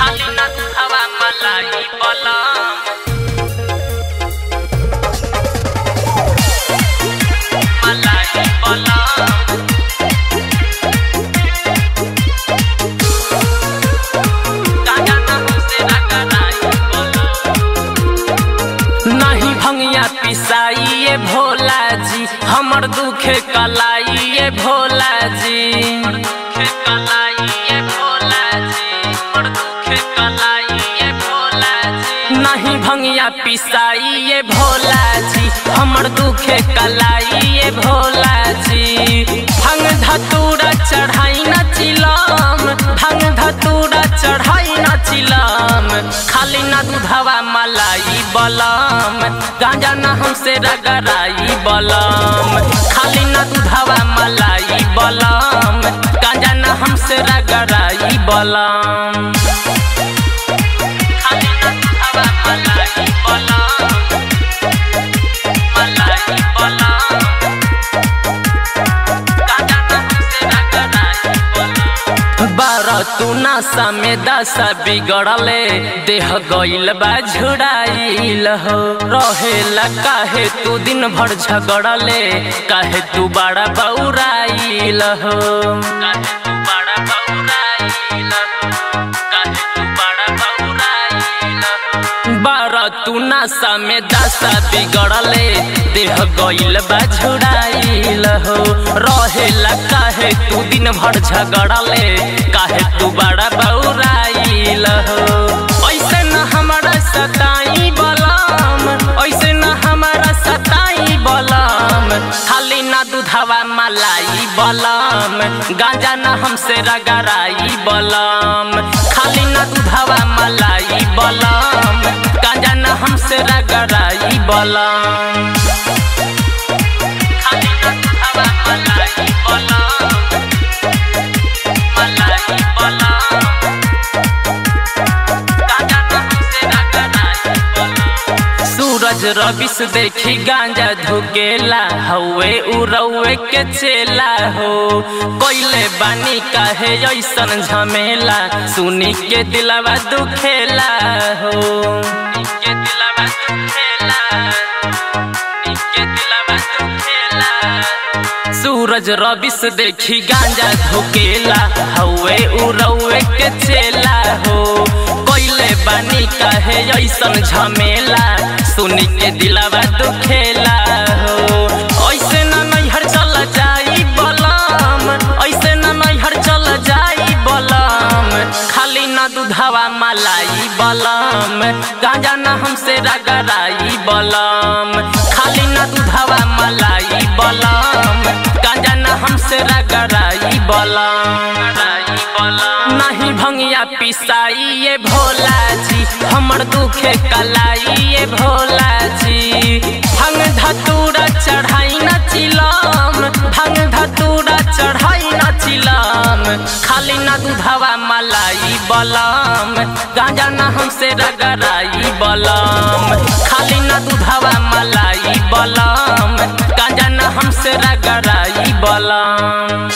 खाली न हवा मलाई बलम मलाई बलम गाजा न हमसे रगड़ाई बलम नहीं भंगिया पिसाई ये भोला जी हमर दुखे कलाई ये भोला जी दुखे कलाई ये भोला जी हमर दुखे कलाई ये भोला जी नहीं भंगिया पिसाई ये भोला जी हमर दुखे कलाई ये भोला जी भंग धतूरा चढ़ाई न चिलम भंग धतूरा चढ़ाई न चिलम खाली न दूधवा मलाई बलम गांजा न हमसे रगड़ाई बलम खाली न दूधवा मलाई बलम गांजा न हमसे रगड़ाई बलम खाली न दूधवा मलाई बलम मलाई बलम गांजा न हमसे रगड़ाई बलम बारह तू नशा में दशा बिगड़ले देह गईल बा झुड़ाइल हो रहेला काहे तू दिन भर झगड़ले काहे तू बड़ा बौराइल हो काहे तू बड़ा बौराइल हो काहे तू बड़ा बौराइल हो बारह तू नशा में दशा बिगड़ले देह गईल बा झुड़ाइल हो रहेला काहे तू दिन भर झगड़ले काहे तू बड़ा बौराइल हो ऐसे न हमारा सताई बलम ऐसे न हमारा सताई बलम खाली न दूधवा मलाई बलम गांजा न हमसे रगड़ाई बलम खाली न दूधवा मलाई बलम गांजा न हमसे रगड़ाई बलम खाली न दूधवा मलाई बलम मलाई बलम गांजा न हमसे रगड़ाई बलम सूरज रविस देखी गांजा धुकेला हवे उरवे के चेला हो कोइले बानी काहे ऐसन झमेला सुनी के दिलवा दुखेला हो सुनी के दिलवा दुखेला सुनी के दिलवा दुखेला सूरज रविस देखी गांजा धुकेला हवे उरवे के चेला हो कोइले बानी काहे ऐसन झमेला सुनी के दिलवा दुखेला हो ऐसे न नैहर चल जाई बलम ऐसे न नैहर चल जाई बलम खाली न दूधवा मलाई बलम गांजा न हमसे रगड़ाई बलम खाली न दूधवा मलाई बलम गांजा न हमसे रगड़ाई बलम नहीं भंगिया पिसाई ये भोला जी हमर दुखे कलाई ये भोला जी भंग धतूरा चढ़ाई न चिलम भंग धतूरा चढ़ाई न चिलम खाली न दूधवा मलाई बलम गांजा न हमसे रगड़ाई बलम खाली न दूधवा मलाई बलम गांजा न हमसे रगड़ाई बलम